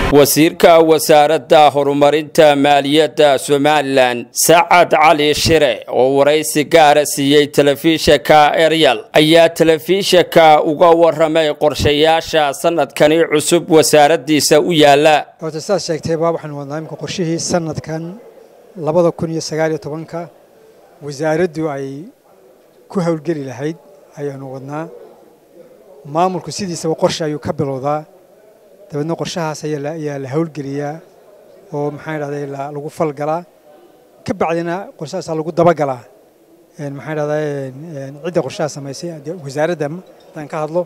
wasiirka wasaaradda horumarinta maaliyadda somalilan sacad cali shire oo waraysi gaara siiyey telefishinka eryal ayaa telefishinka uga waramay qorshayaasha sanadkani cusub wasaaraddiisa u yaala horta sidaad sheegtayba waxaanu wadnaa imika qorshihii sanadkan labada kun iyo sagaaliyo tobanka wasaaraddu ay ku howlgeli lahayd ayaanu wadnaa maamulku sidiisaba qorshe ayuu ka bilowdaa dabeedna qorshahaas ayaa la howlgeliyaa oo maxaan dhahday lagu falgalaa ka bacdina qorshahaasaa lagu dabagalaa maxaan dhahday cidda qorshaha samaysay wasaaradda haddaan ka hadlo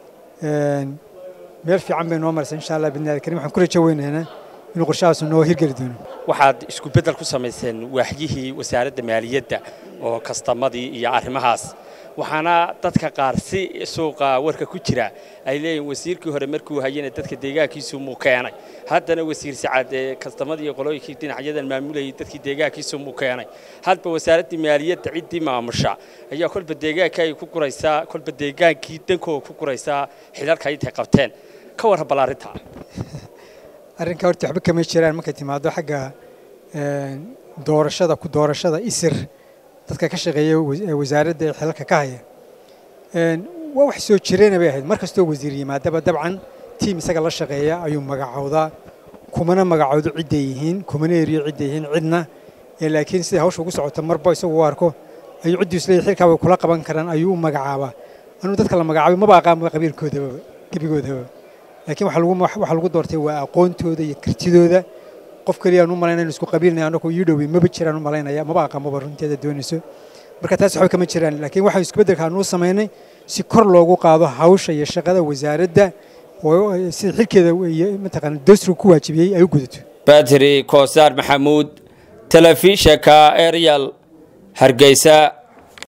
meel fiican bay noo maraysa insha allah bidni karim waxaan ku rajo weynaynaa inuu qorshahaas noo hirgeli doono waxaad isku beddel ku samayseen waaxyihii wasaaradda maaliyadda oo kastamadii iyo arrimahaas waxaana dadka qaar si suuqa warka ku jira ay leeyihin wasiirkii hore markuu hayana dadka deegaankiisu muu keenay haddana wasiir sacad ee kastamadii qolooyinkii dhinacyadan maamulayay dadkii deegaankiisu muu keenay hadba wasaaraddii maaliyadda ciddii maamusha ayaa kolba deegaanka ay ku guraysaa kolba deegaankii dankooga ku guraysaa xilalka intay qabteen ka warran bal arrintaa arrinkaa horta waxba kama jiraan markay timaado xagga doorashada ku doorashada isir dadka ka shaqeeya wasaaradda ee xilalka ka haya waa wax soo jireena bay ahayd mar kastoo wasiir yimaadaba dabcan tiim isaga la shaqeeya ayuu magacowdaa kumana magacowdo cidday yihiin kumana eriyo cidday yihiin cidna laakiin siday hawsha ugu socota marba isagu u arko ayuu cidduu isleeyahy xilkaa way kula qaban karaan ayuu u magacaabaa anuu dadka la magacaabay maba aqaanba qabiilkoodaba gebigoodaba laakiin waxaa lagu doortay waa aqoontooda iyo kartidooda qof keliya aan u malaynaya isku qabiilnay annagu ii dhowey maba jiraan u malaynaya maba aqaanbaba runteeda doonayso marka taas waxba kama jiraan laakiin waxaan isku beddelka aan u samaynay si kor loogu qaado hawsha iyo shaqada wasaaradda oo sida xilkeeda iyo mataqaana dawsriga ku waajibiyey ay u gudato badri koosaar maxamuud telefishinka eryal hargeysa